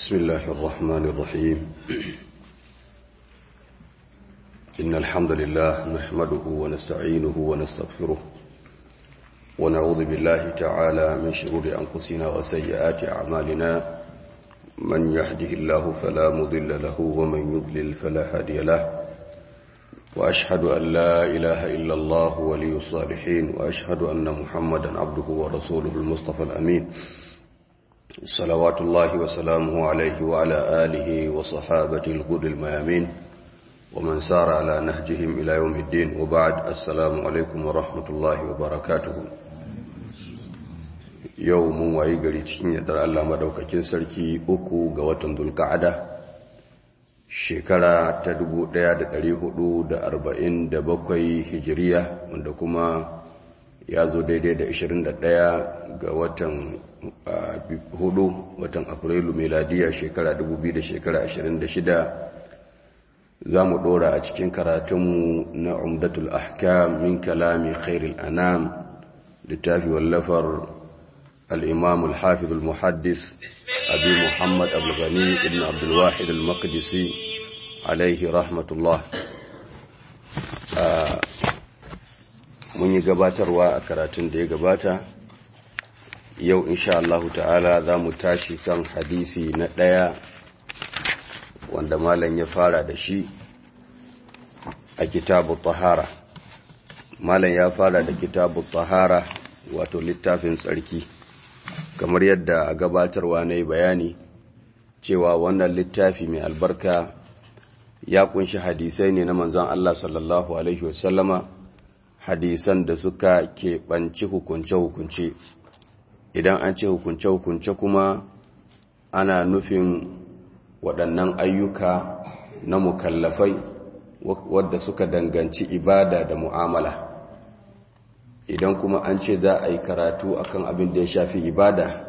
بسم الله الرحمن الرحيم إن الحمد لله نحمده ونستعينه ونستغفره ونعوذ بالله تعالى من شرور أنفسنا وسيئات أعمالنا من يهده الله فلا مضل له ومن يضلل فلا هادي له وأشهد أن لا إله إلا الله ولي الصالحين وأشهد أن محمدا عبده ورسوله المصطفى الأمين صلوات الله وسلامه عليه وعلى آله وصحابته الغد الميامين ومن سار على نهجهم إلى يوم الدين وبعد السلام عليكم ورحمة الله وبركاته يوم ويقري تشين يدر الله مدوككين سركي أكو قوة ذو القعدة shekara ta 1447 hijiriya wanda kuma ya zo daidai da 21 ga watan hudu watan afrilu meladiya shekara 2000 shekara 26 za mu dora a cikin karatunmu na umdatul ahkam min kalami khairul anam littafi wallafar الإمام الحافظ المحدث أبي محمد أبو الغني ابن عبد الواحد المقدسي عليه رحمة الله mun yi gabatarwa a karatun da ya gabata yau insha Allah ta'ala za mu tashi kan hadisi na ɗaya wanda malam ya fara da shi a kitabu tahara malam ya fara da kitabu tahara wato littafin tsarki kamar yadda a gabatarwa na yi bayani cewa wannan littafi mai albarka ya kunshi hadisai ne na manzon Allah sallallahu Alaihi wasallama hadisan da suka keɓanci hukunce-hukunce idan an ce hukunce-hukunce kuma ana nufin waɗannan ayyuka na mukallafai wadda suka danganci ibada da mu'amala idan kuma an ce za a yi karatu akan abin da ya shafi ibada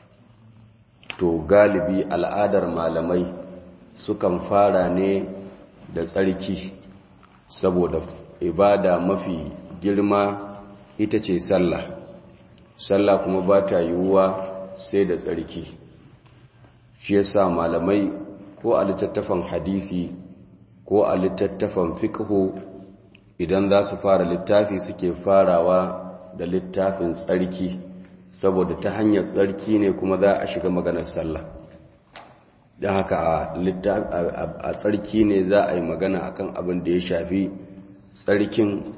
to galibi al'adar malamai sukan fara ne da tsarki saboda ibada mafi girma ita ce sallah sallah kuma ba ta yiwuwa sai da tsarki shi yasa malamai ko a littattafan hadisi ko a littattafan fiqhu idan za su fara littafi suke farawa da littafin tsarki saboda ta hanyar tsarki ne kuma za a shiga maganar sallah don haka a tsarki ne za a yi magana akan abin da ya shafi tsarkin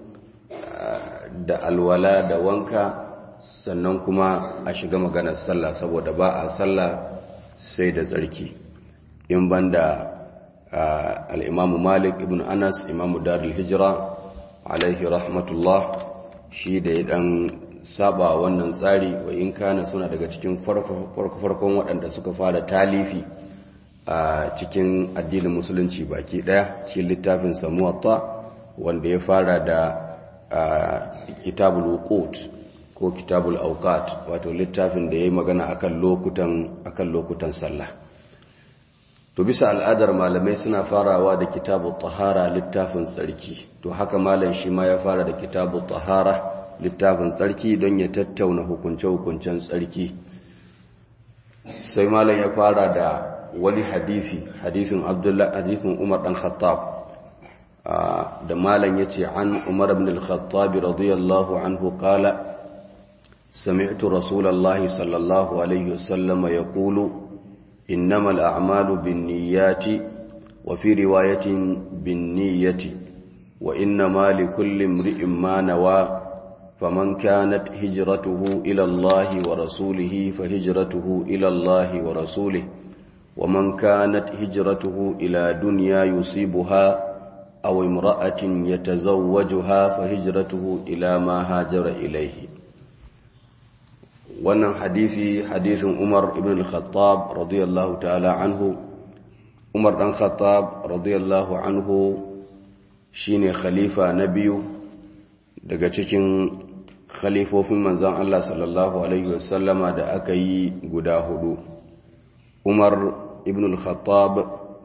da alwala da wanka sannan kuma a shiga maganar sallah saboda ba a sallah sai da tsarki in banda al'imamu malik ibn anas imamu darul hijira alaihi rahmatullah shi da ya dan saba wannan tsari wa in kana suna daga cikin farko-farkon waɗanda suka fara talifi a cikin addinin musulunci baki ɗaya cikin littafin samuwatta wanda ya fara da kitabul wuqut ko kitabul auqat wato littafin da ya yi magana akan lokutan akan lokutan sallah to bisa al'adar malamai suna farawa da kitabul tahara littafin tsarki to haka malam shi ma ya fara da kitabul tahara littafin tsarki don ya tattauna hukunce-hukuncen tsarki sai malam ya fara da wani hadisi hadisin abdullahi hadisin umar dan khattab da malam ya ce an umar ibn al-khattab radiyallahu anhu qala سمعت رسول الله صلى الله عليه وسلم يقول إنما الأعمال بالنيات وفي رواية بالنية وإنما لكل امرئ ما نوى فمن كانت هجرته إلى الله ورسوله فهجرته إلى الله ورسوله ومن كانت هجرته إلى دنيا يصيبها أو امرأة يتزوجها فهجرته إلى ما هاجر إليه wannan hadisi hadisin Umar ibn al-Khattab radiyallahu ta'ala anhu Umar dan Khattab radiyallahu anhu shine khalifa na biyu daga cikin khalifofin manzon Allah sallallahu alaihi wasallama da aka yi guda hudu Umar ibn al-Khattab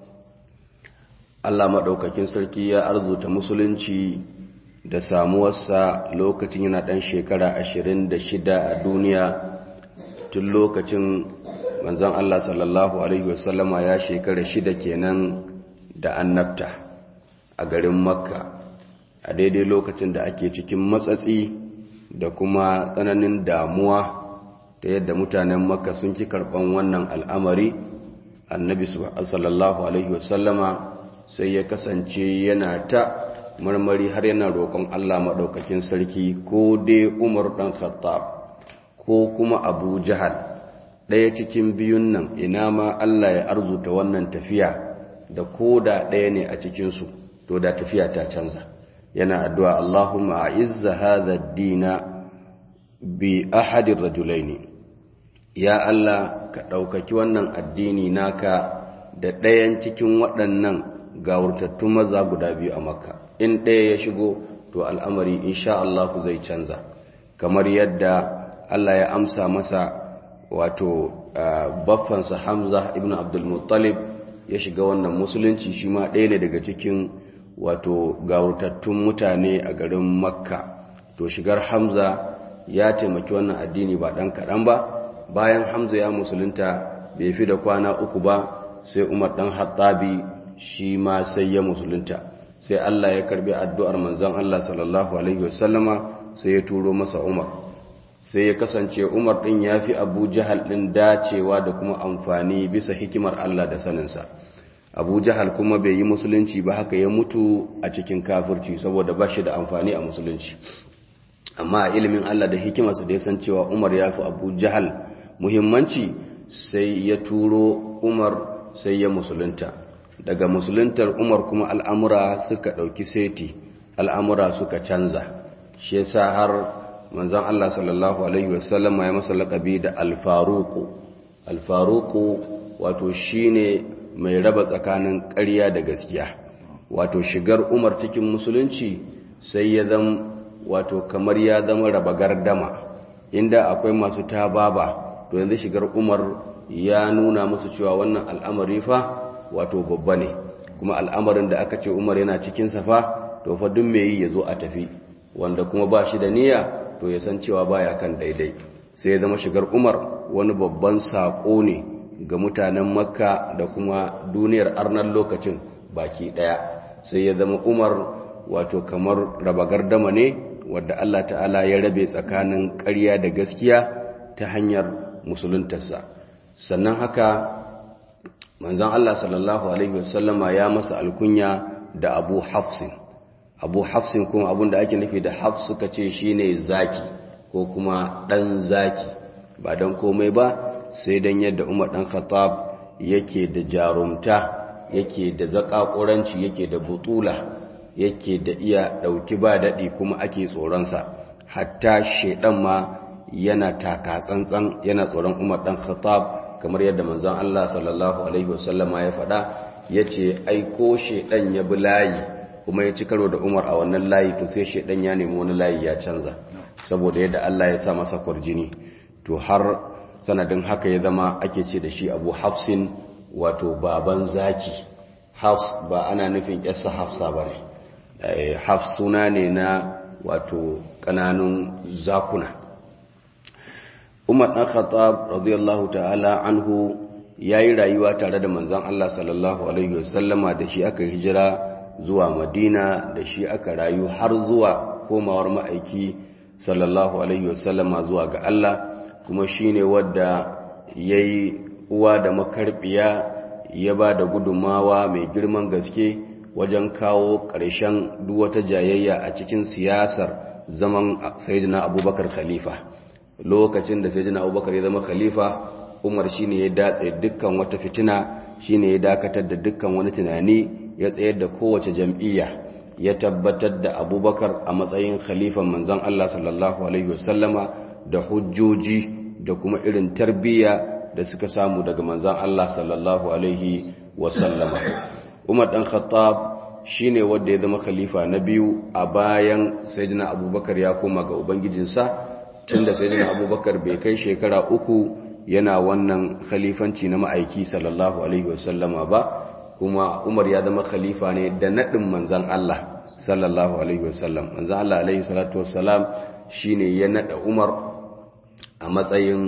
Allah madaukakin sarki ya arzuta musulunci da samuwarsa lokacin yana ɗan shekara ashirin da shida a duniya tun lokacin manzon Allah sallallahu alaihi wasallama ya shekara shida kenan da annabta a garin makka a daidai lokacin da ake cikin matsatsi da kuma tsananin damuwa ta yadda mutanen makka sun ki karɓan wannan al'amari annabi sallallahu alaihi wasallama sai ya kasance yana ta marmari har yana roƙon Allah maɗaukakin sarki ko dai umar ɗan khattab ko kuma abu jahal ɗaya cikin biyun nan ina ma Allah ya arzuta wannan tafiya da ko da ɗaya ne a cikinsu to da tafiya ta canza yana addu'a Allahumma a izza hadha dina bi ahadin rajulaini ya Allah ka ɗaukaki wannan addini naka da ɗayan cikin waɗannan gawurtattun maza guda biyu a makka in ɗaya ya shigo to al'amari insha Allah ku zai canza kamar yadda Allah ya amsa masa wato baffansa Hamza ibn Abdul Muttalib ya shiga wannan musulunci shi ma ɗaya ne daga cikin wato gawurtattun mutane a garin makka to shigar Hamza ya taimaki wannan addini ba ɗan kaɗan ba bayan Hamza ya musulunta bai fi da kwana uku ba sai Umar ɗan Hattabi shi ma sai ya musulunta sai Allah ya karbi addu'ar manzon Allah sallallahu alaihi wasallama sai ya turo masa Umar sai ya kasance Umar din yafi Abu Jahal din dacewa da kuma amfani bisa hikimar Allah da saninsa Abu Jahal kuma bai yi musulunci ba haka ya mutu a cikin kafirci saboda ba shi da amfani a musulunci amma a ilimin Allah da hikimarsa da ya san cewa Umar yafi Abu Jahal muhimmanci sai ya turo Umar sai ya musulunta daga musuluntar umar kuma al'amura suka ɗauki seti al'amura suka canza shi yasa har manzan Allah sallallahu Alaihi wasallama ya masa laƙabi da alfaruku alfaruku wato shi ne mai raba tsakanin ƙarya da gaskiya wato shigar umar cikin musulunci sai ya zama wato kamar ya zama raba gardama inda akwai masu tababa to yanzu shigar umar ya nuna musu cewa wannan al'amari fa wato babba ne kuma al'amarin da aka ce umar yana cikin safa to fa duk mai yi ya zo a tafi wanda kuma ba shi da niyya to ya san cewa baya kan daidai sai ya zama shigar umar wani babban saƙo ne ga mutanen makka da kuma duniyar arnar lokacin baki ɗaya sai ya zama umar wato kamar raba gardama ne wadda allah ta'ala ya rabe tsakanin ƙarya da gaskiya ta hanyar musuluntarsa sannan haka manzan Allah sallallahu Alaihi wasallama ya masa alkunya da abu hafsin abu hafsin kuma abun da ake nufi da hafs suka ce shi ne zaki ko kuma ɗan zaki ba don komai ba sai don yadda umar ɗan khattab yake da jarumta yake da zaƙaƙuranci yake da butula yake da iya ɗauki ba daɗi kuma ake tsoronsa hatta shaiɗan ma yana taka tsantsan yana tsoron umar ɗan khattab kamar yadda manzon Allah sallallahu alaihi wasallama ya faɗa yace ai ko shedan ya bi layi kuma ya ci karo da Umar a wannan layi to sai shedan ya nemi wani layi ya canza saboda yadda Allah ya sa masa kwarjini to har sanadin haka ya zama ake ce da shi Abu Hafsin wato baban zaki Hafs ba ana nufin yarsa Hafsa bane Hafs suna ne na wato kananun zakuna Umar ɗan Khattab radiyallahu ta'ala anhu ya yi rayuwa tare da manzon Allah sallallahu Alaihi wasallama da shi aka hijira zuwa Madina da shi aka rayu har zuwa komawar ma'aiki sallallahu Alaihi wasallama zuwa ga Allah kuma shi ne wadda ya yi uwa da makarbiya ya ba da gudunmawa mai girman gaske wajen kawo ƙarshen duk wata jayayya a cikin siyasar zaman Sayyidina Abubakar Khalifa. lokacin da sai abubakar ya zama khalifa umar shine ya datse dukkan wata fitina shine ya dakatar da dukkan wani tunani ya tsayar da kowace jam'iyya ya tabbatar da abubakar a matsayin khalifan manzon Allah sallallahu alaihi wasallama da hujjoji da kuma irin tarbiyya da suka samu daga manzon Allah sallallahu alaihi wasallama umar dan khattab shine wanda ya zama khalifa na biyu a bayan sayyidina abubakar ya koma ga ubangijinsa tun da sai abubakar bai kai shekara uku yana wannan khalifanci na ma'aiki sallallahu alaihi wasallama ba kuma umar ya zama khalifa ne da naɗin manzan Allah sallallahu alaihi wasallam manzan Allah alaihi salatu wassalam shine ya naɗa umar a matsayin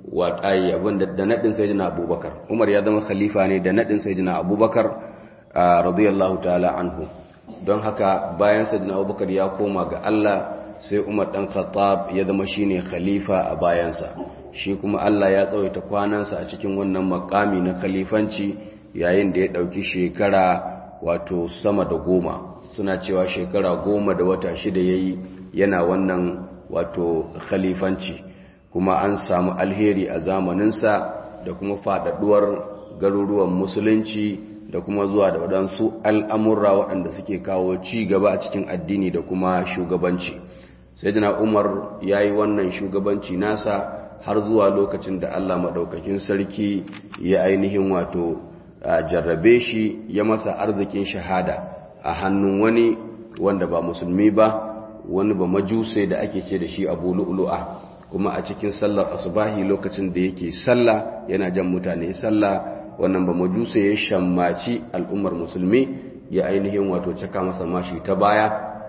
wa ayi abin da nadin sayyidina abubakar umar ya zama khalifa ne da nadin sayyidina abubakar radiyallahu ta'ala anhu don haka bayan sayyidina abubakar ya koma ga Allah sai umar dan khattab ya zama shine khalifa a bayansa shi kuma Allah ya tsawaita kwanansa a cikin wannan makami na khalifanci yayin da ya dauki shekara wato sama da goma suna cewa shekara goma da wata shida yayi yana wannan wato khalifanci kuma an samu alheri a zamaninsa da kuma faɗaɗuwar garuruwan musulunci da kuma zuwa da waɗansu al'amurra waɗanda suke kawo ci gaba a cikin addini da kuma shugabanci sai jina umar ya yi wannan shugabanci nasa har zuwa lokacin da allah maɗaukakin sarki ya ainihin wato jarrabe shi ya masa arzikin shahada a hannun wani wanda ba musulmi ba wani ba majusai da ake ce da shi abu lu'lu'a kuma a cikin sallar asubahi lokacin da yake sallah yana jan mutane sallah wannan ba majusa ya shammaci al'ummar musulmi ya ainihin wato caka masa mashi ta baya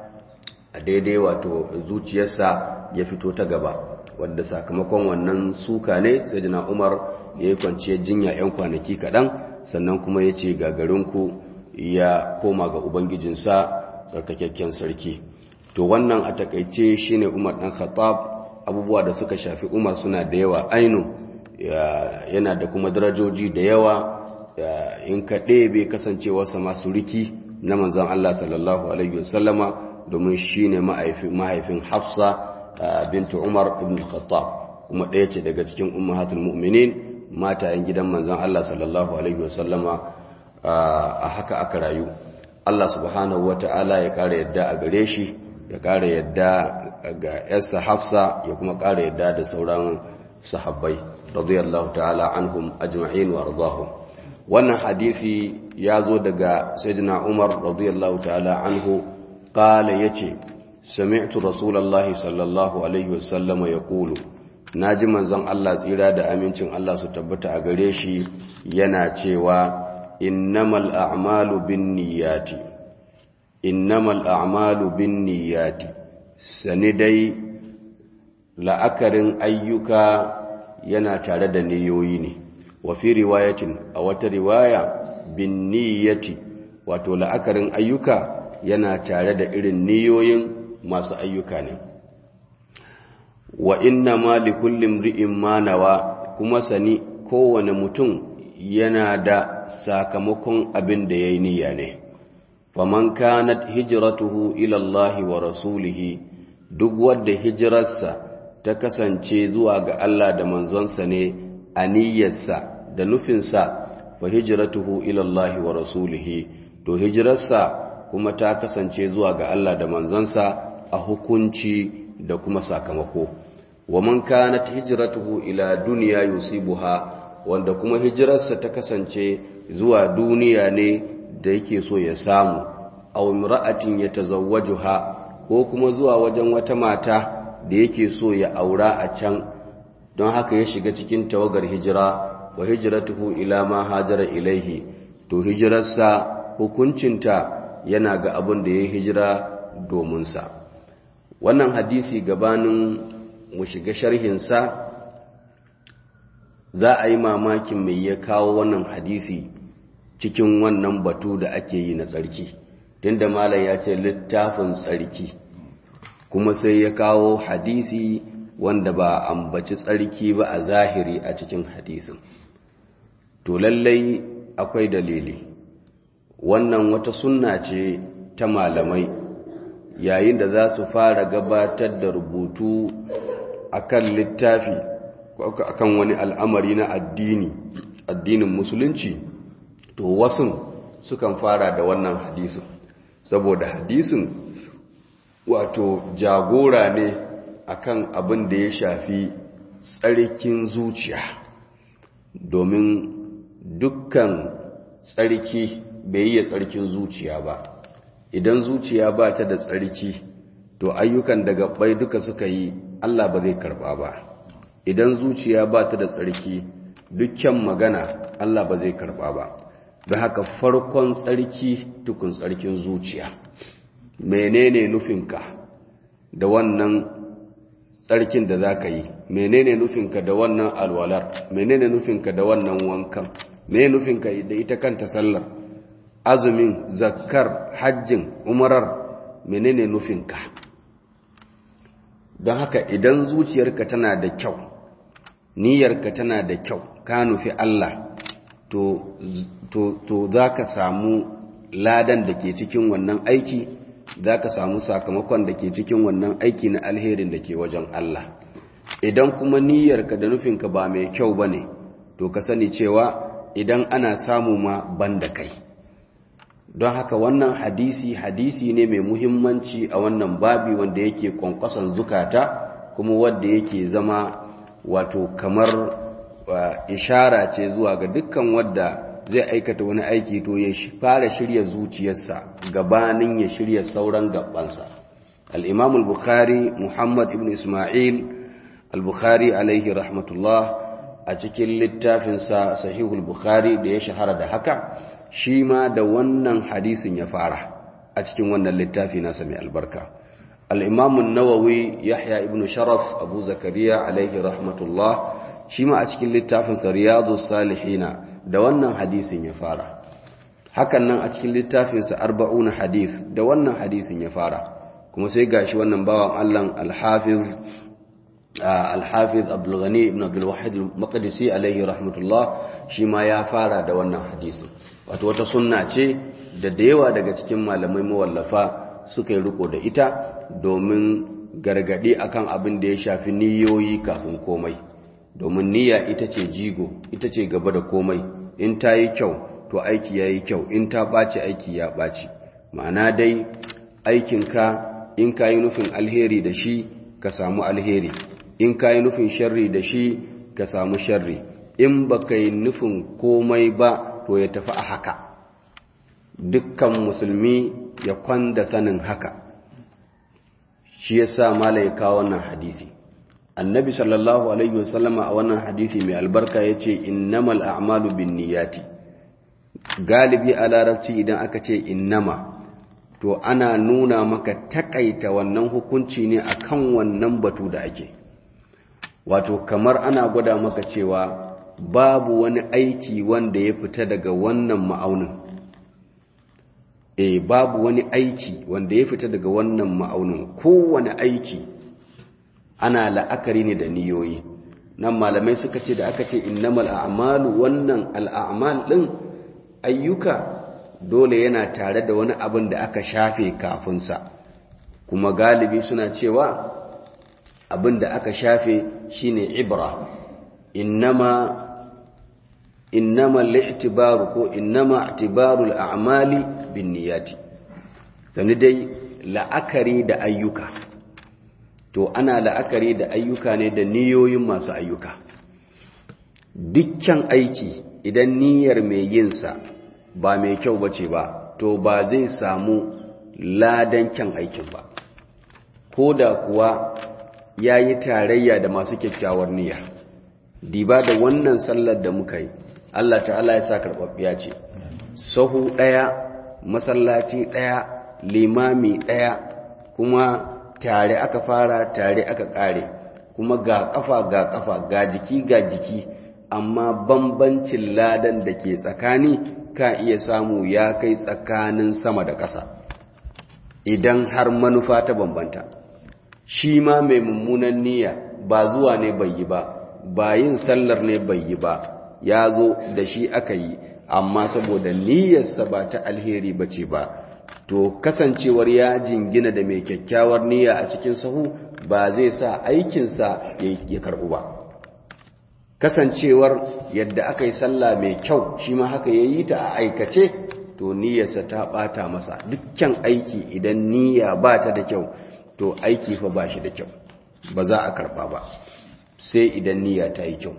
a daidai wato zuciyarsa ya fito ta gaba wadda sakamakon wannan suka ne sai jina umar ya yi kwanciyar jinya 'yan kwanaki kaɗan sannan kuma ya ce gagarinku ya koma ga ubangijinsa tsarkakakken sarki to wannan a takaice shine umar ɗan khattab abubuwa da suka shafi umar suna da yawa ainu yana da kuma darajoji da yawa in ka ɗebe kasancewarsa masu riki na manzan Allah sallallahu Alaihi wasallama domin shi ne mahaifin hafsa bintu umar ibn khattab kuma ɗaya ce daga cikin ummahatul mu'minin matayen gidan manzan Allah sallallahu Alaihi wasallama a haka aka rayu Allah subhanahu wa ta'ala ya ƙara yadda a gare shi ya ƙara yadda ga yarsa hafsa ya kuma ƙara yadda da sauran sahabbai radiyallahu ta'ala anhum ajma'in wa radahum wannan hadisi ya zo daga sayyidina umar radiyallahu ta'ala anhu qala yace sami'tu rasulullahi sallallahu alaihi wasallama yaqulu naji manzon Allah tsira da amincin Allah su tabbata a gare shi yana cewa innamal a'malu binniyati innamal a'malu binniyati sani dai la'akarin ayyuka yana tare da niyoyi ne wa fi riwayatin a wata riwaya bin niyyati wato la'akarin ayyuka yana tare da irin niyoyin masu ayyuka ne wa inna ma li kulli imri'in ma nawa kuma sani kowane mutum yana da sakamakon abin da yayi niyya ne faman kanat hijratuhu ila Allah wa rasulihi duk wanda hijirarsa ta kasance zuwa ga Allah da manzonsa ne a niyyarsa da nufinsa fa hijratuhu ila Allah wa rasulihi to hijirarsa kuma ta kasance zuwa ga Allah da manzonsa a hukunci da kuma sakamako wa man kanat hijratuhu ila dunya yusibuha wanda kuma hijirarsa ta kasance zuwa duniya ne da yake so ya samu aw imra'atin yatazawwajuha ko kuma zuwa wajen wata mata da yake so ya aura a can don haka ya shiga cikin tawagar hijira wa hijratuhu ila ma hajara ilaihi to hijirarsa hukuncinta yana ga abin da ya hijira domin sa wannan hadisi gabanin mu shiga sharhinsa za a yi mamakin mai ya kawo wannan hadisi cikin wannan batu da ake yi na tsarki tunda malam ya ce littafin tsarki kuma sai ya kawo hadisi wanda ba ambaci tsarki ba a zahiri a cikin hadisin to lallai akwai dalili wannan wata sunna ce ta malamai yayin da za su fara gabatar da rubutu akan littafi akan wani al'amari na addini addinin musulunci to wasu sukan fara da wannan hadisin saboda hadisin wato jagora ne akan abin da ya shafi tsarkin zuciya domin dukkan tsarki bai yi tsarkin zuciya ba idan zuciya ba ta da tsarki to ayyukan da gabbai duka suka yi Allah ba zai karba ba idan zuciya ba ta da tsarki dukkan magana Allah ba zai karba ba don haka farkon tsarki tukun tsarkin zuciya menene nufinka da wannan tsarkin da za ka yi menene nufinka da wannan alwalar menene nufinka da wannan wankan menene nufinka da ita kanta sallar azumin zakkar hajjin umarar menene nufinka don haka idan zuciyarka tana da kyau niyyarka tana da kyau ka nufi Allah to, to, to za ka samu ladan da ke cikin wannan aiki za ka samu sakamakon da ke cikin wannan aiki na alherin da ke wajen Allah idan kuma niyyarka da nufinka ba mai kyau ba ne to ka sani cewa idan ana samu ma ban da kai don haka wannan hadisi hadisi ne mai muhimmanci a wannan babi wanda yake kwankwason zukata kuma wanda yake zama wato kamar ishara ce zuwa ga dukkan wadda zai aikata wani aiki to ya fara shirya zuciyarsa gabanin ya shirya sauran gabansa al-imam al-bukhari muhammad ibn isma'il al-bukhari alaihi rahmatullah a cikin littafinsa sahihul bukhari da ya shahara da haka shi ma da wannan hadisin ya fara a cikin wannan littafi nasa mai albarka al'imamun nawawi yahya ibn sharaf abu zakariya alaihi rahmatullah shi ma a cikin littafinsa riyadu salihina da wannan hadisin ya fara hakan nan a cikin littafinsa arba'una hadis da wannan hadisin ya fara kuma sai gashi wannan bawan allan alhafiz alhafiz abdulghani ibn abdulwahid al-maqdisi alaihi rahmatullah shi ma ya fara da wannan hadisin wato wata sunna ce da da yawa daga cikin malamai mawallafa suka yi riko da ita domin gargadi akan abin da ya shafi niyoyi kafin komai domin niyya ita ce jigo ita ce gaba da komai in ta yi kyau to aiki ya yi kyau in ta ɓaci aiki ya ɓaci ma'ana dai aikinka in ka yi nufin alheri da shi ka samu alheri in ka yi nufin sharri da shi ka samu sharri in ba ka yi nufin komai ba to ya tafi a haka dukkan musulmi ya kwanda sanin haka shi ya sa mala ya kawo wannan hadisi annabi sallallahu alaihi wasallama a wannan hadisi mai albarka ya ce innamal a'malu bin niyati galibi a larabci idan aka ce innama to ana nuna maka takaita wannan hukunci ne akan wannan batu da ake wato kamar ana gwada maka cewa babu wani aiki wanda ya fita daga wannan ma'aunin eh babu wani aiki wanda ya fita daga wannan ma'aunin kowane aiki ana la'akari ne da niyoyi nan malamai suka ce da aka ce innamal a'malu wannan al'amal din ayyuka dole yana tare da wani abin da aka shafe kafinsa kuma galibi suna cewa abin da aka shafe shine ibra innama innama li'tibaru ko innama i'tibaru al'amali binniyati sani dai la'akari da ayyuka to ana la'akari da ayyuka ne da niyoyin masu ayyuka dukkan aiki idan niyyar mai yinsa ba mai kyau bace ba to ba zai samu ladan kyan aikin ba ko da kuwa ya yi tarayya da masu kyakkyawar niyya diba da wannan sallar da muka yi Allah ta'ala ya sa karɓaɓɓiya ce sahu ɗaya masallaci ɗaya limami ɗaya kuma tare aka fara tare aka ƙare kuma ga ƙafa ga ƙafa ga jiki ga jiki amma bambancin ladan da ke tsakani ka iya samu ya kai tsakanin sama da ƙasa idan har manufa ta bambanta shi ma mai mummunan niyya ba zuwa ne bai yi ba ba yin sallar ne bai yi ba ya zo da shi aka yi amma saboda niyyarsa ba ta alheri ba ce ba to kasancewar ya jingina da mai kyakkyawar niyya a cikin sahu ba zai sa aikinsa ya karɓu ba kasancewar yadda aka yi sallah mai kyau shi ma haka ya yi ta a aikace to niyyarsa ta ɓata masa dukkan aiki idan niyya ba ta da kyau to aiki fa ba shi da kyau ba za a karɓa ba sai idan niyya ta yi kyau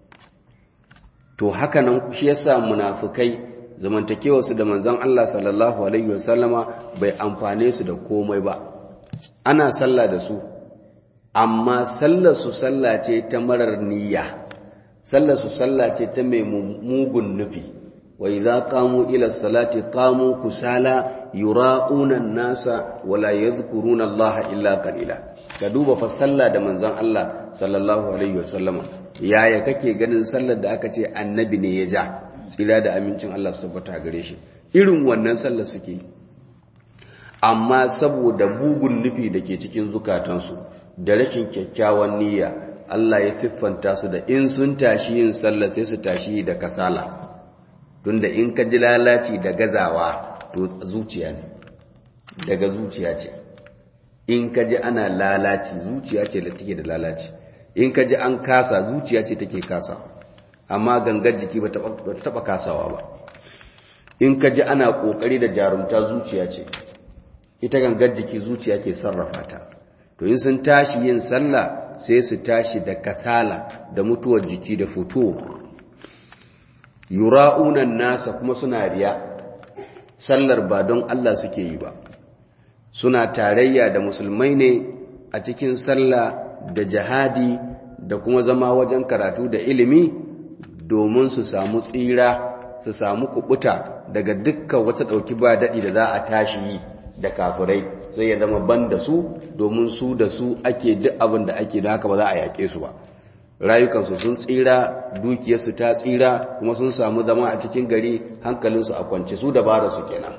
to haka nan shi yasa munafukai zamantakewarsu da manzon Allah sallallahu alaihi wasallama bai amfane su da komai ba ana sallah da su amma sallar su sallah ce ta marar niyya sallar su sallah ce ta mai mugun nufi wa idza qamu ila salati qamu kusala yura'una an-nasa wala yadhkuruna Allah illa qalila ka duba fa sallah da manzon Allah sallallahu alaihi wasallama yaya kake ganin sallar da aka ce annabi ne ya ja tsira da amincin Allah su tabbata gare shi irin wannan sallar suke amma saboda bugun nufi da ke cikin zukatansu da rashin kyakkyawan niyya Allah ya siffanta su da in sun tashi yin sallah sai su tashi da kasala tunda in ka ji lalaci da gazawa to zuciya ne daga zuciya ce in ka ji ana lalaci zuciya ce da take da lalaci in ka ji an kasa zuciya ce take kasa amma gangar jiki ba ta taba kasawa ba in ka ji ana kokari da jarumta zuciya ce ita gangar jiki zuciya ke sarrafa ta to in sun tashi yin sallah sai su tashi da kasala da mutuwar jiki da fito yura'unan nasa kuma suna riya sallar ba don Allah suke yi ba suna tarayya da musulmai ne a cikin sallah da jihadi da kuma zama wajen karatu da ilimi domin su samu tsira su samu kubuta daga dukkan wata ɗauki ba daɗi da za a tashi yi da kafirai sai ya zama ban da su domin su da su ake duk abin da ake da haka ba za a yaƙe su ba rayukansu sun tsira dukiyarsu ta tsira kuma sun samu zama a cikin gari hankalinsu a kwance su dabara su kenan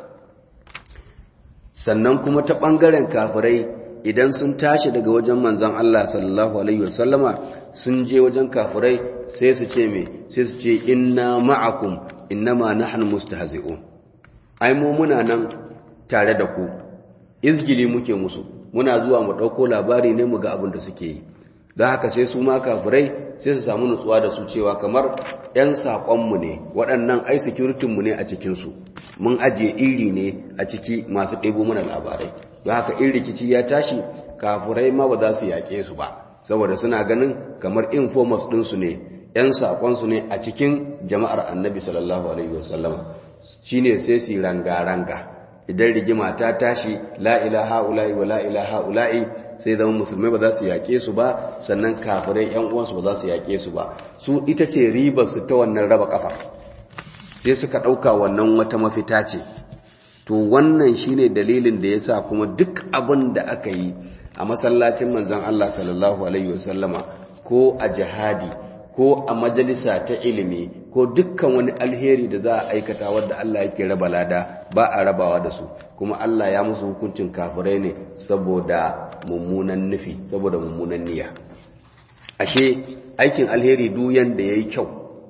sannan kuma ta ɓangaren kafirai idan sun tashi daga wajen manzan Allah sallallahu alaihi wasallama sun je wajen kafirai sai su ce me sai su ce inna ma'akum innama nahnu mustahzi'un ai mu muna nan tare da ku izgili muke musu muna zuwa mu ɗauko labari ne mu ga abin da suke yi don haka sai su ma kafirai sai su samu nutsuwa da su cewa kamar 'yan saƙonmu ne waɗannan ai mu ne a cikinsu mun ajiye iri ne a ciki masu ɗebo mana labarai don haka in rikici ya tashi kafirai ma ba za su yaƙe su ba saboda suna ganin kamar informers ɗinsu ne 'yan saƙonsu ne a cikin jama'ar annabi sallallahu alaihi wasallama shine sai su ranga-ranga idan rigima ta tashi la ilaha ula'i wa la ilaha ula'i sai zama musulmai ba za su yaƙe su ba sannan kafirai yan uwansu ba za su yaƙe su ba su ita ce ribar su ta wannan raba kafa sai suka ɗauka wannan wata mafita ce to wannan shine dalilin da yasa kuma duk abin da aka yi a masallacin manzon Allah sallallahu alaihi wasallama ko a jihadi ko a majalisa ta ilimi ko dukkan wani alheri da za a aikata wadda Allah yake raba lada ba a rabawa da su kuma Allah ya musu hukuncin kafirai ne saboda mummunan nufi saboda mummunan niyya ashe aikin alheri duyan da yayi kyau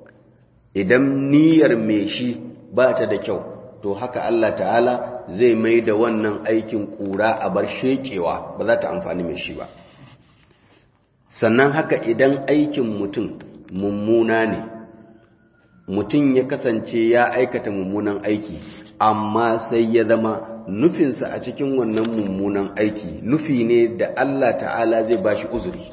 idan niyyar mai shi ba ta da kyau to haka Allah ta'ala zai mai da wannan aikin kura a bar shekewa ba za ta amfani mai shi ba sannan haka idan aikin mutum mummuna ne mutum ya kasance ya aikata mummunan aiki amma sai ya zama nufinsa a cikin wannan mummunan aiki nufi ne da Allah ta'ala zai ba shi uzuri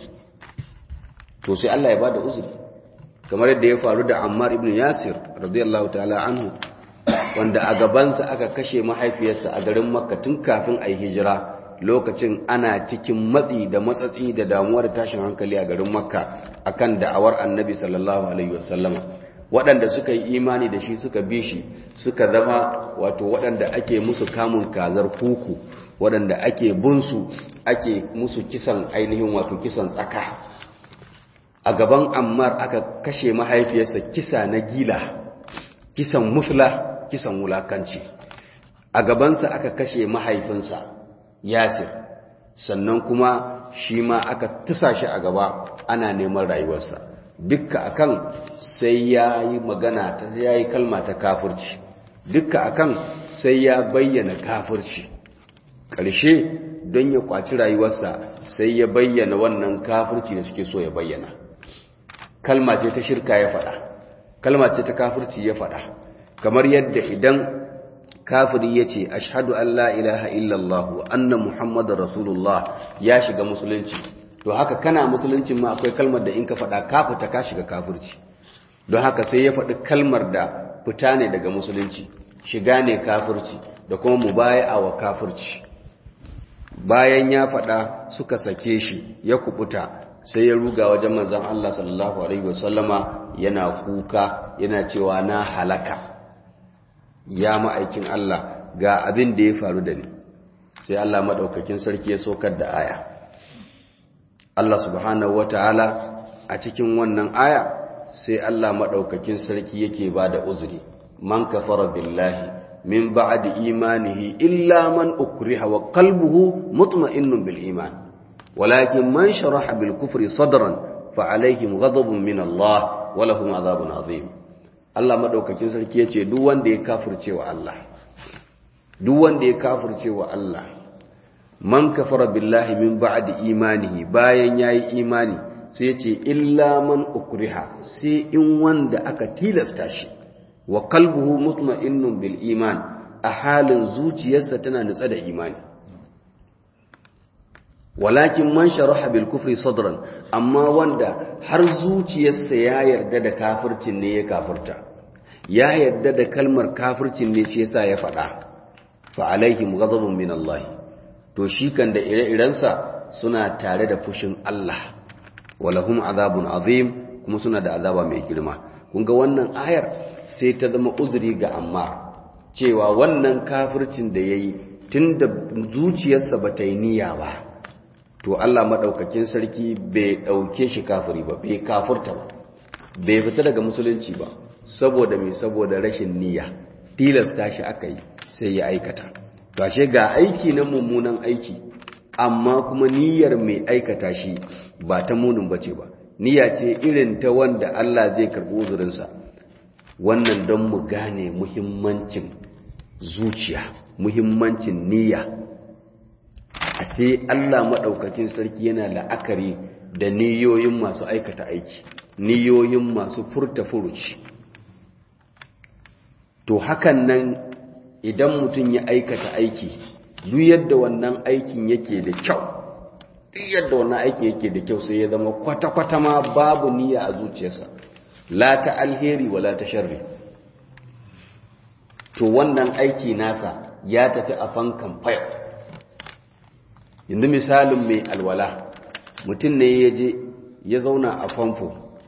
to sai Allah ya ba da uzuri kamar yadda ya faru da Ammar ibn Yasir radiyallahu ta'ala anhu wanda a gabansa aka kashe mahaifiyarsa a garin Makka tun kafin a yi hijira lokacin ana cikin matsi da matsatsi da damuwa da tashin hankali a garin Makka akan da'awar Annabi sallallahu alaihi wasallama waɗanda suka yi imani da shi suka bi shi suka zama wato waɗanda ake musu kamun kazar kuku waɗanda ake bunsu ake musu kisan ainihin wato kisan tsaka a gaban ammar aka kashe mahaifiyarsa kisa na gila kisan musla kisan wulakanci a gabansa aka kashe mahaifinsa yasir sannan kuma shi ma aka tusa shi a gaba ana neman rayuwarsa dukka akan sai ya yi magana ta ya yi kalma ta kafirci dukka akan sai ya bayyana kafirci ƙarshe don ya kwaci rayuwarsa sai ya bayyana wannan kafirci da suke so ya bayyana kalma ce ta shirka ya faɗa kalma ce ta kafirci ya faɗa kamar yadda idan kafiri ya ce ashadu an la ilaha illallah wa anna muhammadar rasulullah ya shiga musulunci to haka kana musuluncin ma akwai kalmar da in ka faɗa ka fita ka shiga kafirci don haka sai ya faɗi kalmar da fita ne daga musulunci shiga ne kafirci da kuma mubaya'a wa kafirci bayan ya faɗa suka sake shi ya kubuta sai ya ruga wajen manzon Allah sallallahu alaihi wasallama yana kuka yana cewa na halaka ya ma'aikin Allah ga abin da ya faru da ni sai Allah madaukakin sarki ya sokar da aya Allah subhanahu wata'ala a cikin wannan aya sai Allah maɗaukakin sarki yake ba da uzuri man kafara billahi min ba'di imanihi illa man ukriha wa qalbuhu mutma'innun bil iman walakin man sharaha bil kufri sadran fa alaihim ghadabun min Allah wa lahum adhabun azim Allah maɗaukakin sarki yace duk wanda ya kafirce wa Allah duk wanda ya kafirce wa Allah man kafara billahi min ba'di imanihi bayan yayi imani sai ce illa man ukriha sai in wanda aka tilasta shi wa qalbuhu mutma'innun bil iman a halin zuciyarsa tana nutsa da imani walakin man sharaha bil kufri sadran amma wanda har zuciyarsa ya yarda da kafircin ne ya kafirta ya yarda da kalmar kafircin ne shi yasa ya faɗa fa alaihim ghadabun min Allah to shi kan da ire-irensa suna tare da fushin Allah walahum azabun azim kuma suna da azaba mai girma kun ga wannan ayar sai ta zama uzuri ga Ammar cewa wannan kafircin da yayi tunda zuciyarsa bata yi niyya ba to Allah madaukakin sarki bai dauke shi kafiri ba bai kafirta ba bai fita daga musulunci ba saboda me saboda rashin niyya tilasta shi aka yi sai ya aikata to ashe ga aiki na mummunan aiki amma kuma niyyar mai aikata shi ba ta munin bace ba niyya ce irin ta wanda Allah zai karbi uzurinsa wannan don mu gane muhimmancin zuciya muhimmancin niyya a sai Allah maɗaukakin sarki yana la'akari da niyoyin masu aikata aiki niyoyin masu furta furuci to hakan nan idan mutum ya aikata aiki duk yadda wannan aikin yake da kyau duk yadda wannan aikin yake da kyau sai ya zama kwata-kwata ma babu niyya a zuciyarsa la ta alheri wa la ta sharri to wannan aiki nasa ya tafi a fankan fayar yanzu misalin mai alwala mutum ne ya je ya zauna a famfo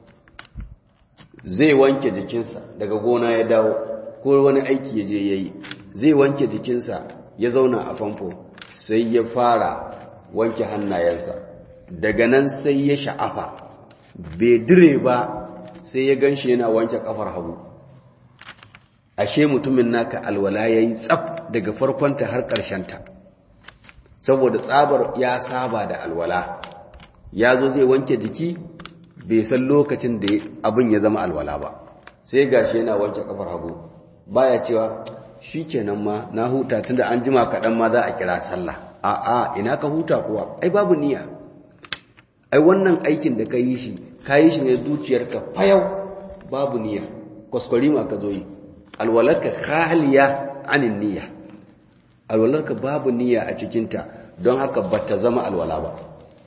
zai wanke jikinsa daga gona ya dawo ko wani aiki ya je ya yi zai wanke jikinsa ya zauna a famfo sai ya fara wanke hannayensa daga nan sai ya sha'afa bai dire ba sai ya ganshi yana wanke kafar hagu ashe mutumin naka alwala ya yi tsaf daga farkonta har ƙarshenta saboda tsabar ya saba da alwala ya zo zai wanke jiki bai san lokacin da abin ya zama alwala ba sai gashi yana wanke kafar hagu baya cewa shi kenan ma na huta tunda an jima kaɗan ma za a kira sallah a'a ina ka huta kuwa ai babu niyya ai wannan aikin da ka yi shi ka yi shi ne zuciyarka fayau babu niyya kwaskwari ma ka zo yi alwalarka khaliya anin niyya alwalarka babu niyya a cikinta don haka bata zama alwala ba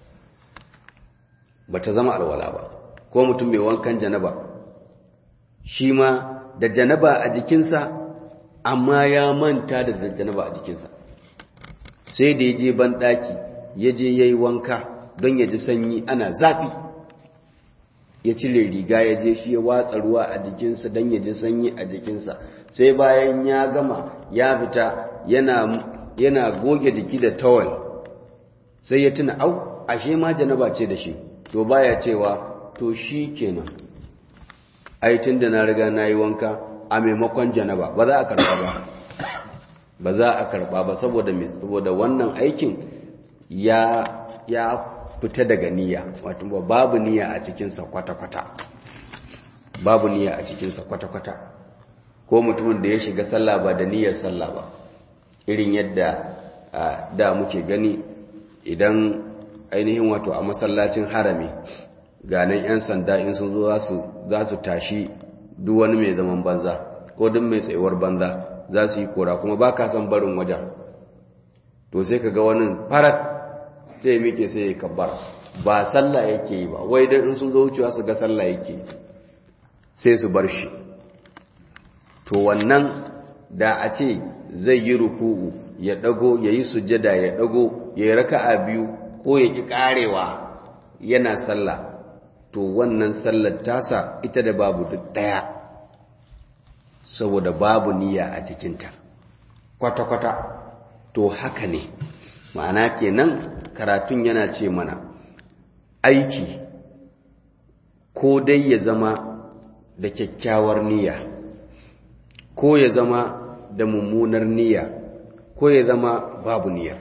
bata zama alwala ba ko mutum mai wankan janaba shi ma da janaba a jikinsa amma ya manta da janaba a jikinsa sai da ya je banɗaki ya je ya yi wanka don ya ji sanyi ana zafi ya cire riga ya je shi ya watsa ruwa a jikinsa don ya ji sanyi a jikinsa sai bayan ya gama ya fita yana, yana goge jiki da tawal sai ya tuna au ashe ma janaba ce da shi to baya cewa to shi kenan aitin da na riga na yi wanka a maimakon janaba ba za a karba ba ba za a karba ba saboda saboda wannan aikin ya ya fita daga niyya wato babu niyya a cikinsa kwata-kwata babu niyya a cikinsa kwata-kwata ko mutumin da ya shiga sallah ba da niyyar sallah ba irin yadda da muke gani idan ainihin wato a masallacin harami ganin 'yan sanda in sun zo za su tashi duk wani mai zaman banza ko duk mai tsayuwar banza za su yi kora kuma ba ka san barin wajen to sai ka ga wani farat sai ya mike sai ya kabbar ba sallah yake yi ba wai dan in sun zo wucewa su ga sallah yake sai su bar shi to wannan da a ce zai yi ruku'u ya dago ya yi sujjada ya dago ya yi raka'a biyu ko ya ki karewa yana sallah to wannan sallar tasa ita da babu duk daya saboda babu niyya a cikinta kwata-kwata to haka ne ma'ana kenan karatun yana ce mana aiki ko dai ya zama da kyakkyawar niyya ko ya zama da mummunar niyya ko ya zama babu niyya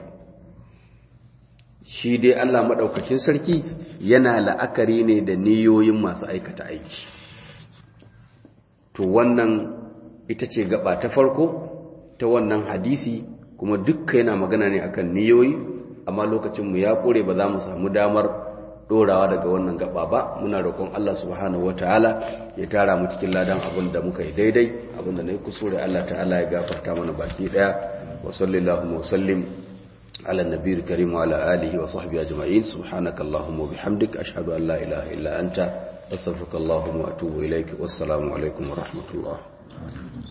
shi dai Allah maɗaukakin sarki yana la'akari ne da niyoyin masu aikata aiki to wannan ita ce gaba ta farko ta wannan hadisi kuma dukka yana magana ne akan niyoyi amma lokacinmu ya kore ba za mu samu damar dorawa daga wannan gaba ba muna roƙon Allah subhanahu wataala ya tara mu cikin ladan abin da muka yi daidai abin da nayi kusure Allah ta'ala ya gafarta mana baki daya wa sallallahu wa sallim ala nabiyil karim wa ala alihi wa sahbihi ajma'in subhanaka allahumma wa bihamdika ashhadu an la ilaha illa anta astaghfiruka allahumma wa atubu ilaik wassalamu alaikum wa rahmatullah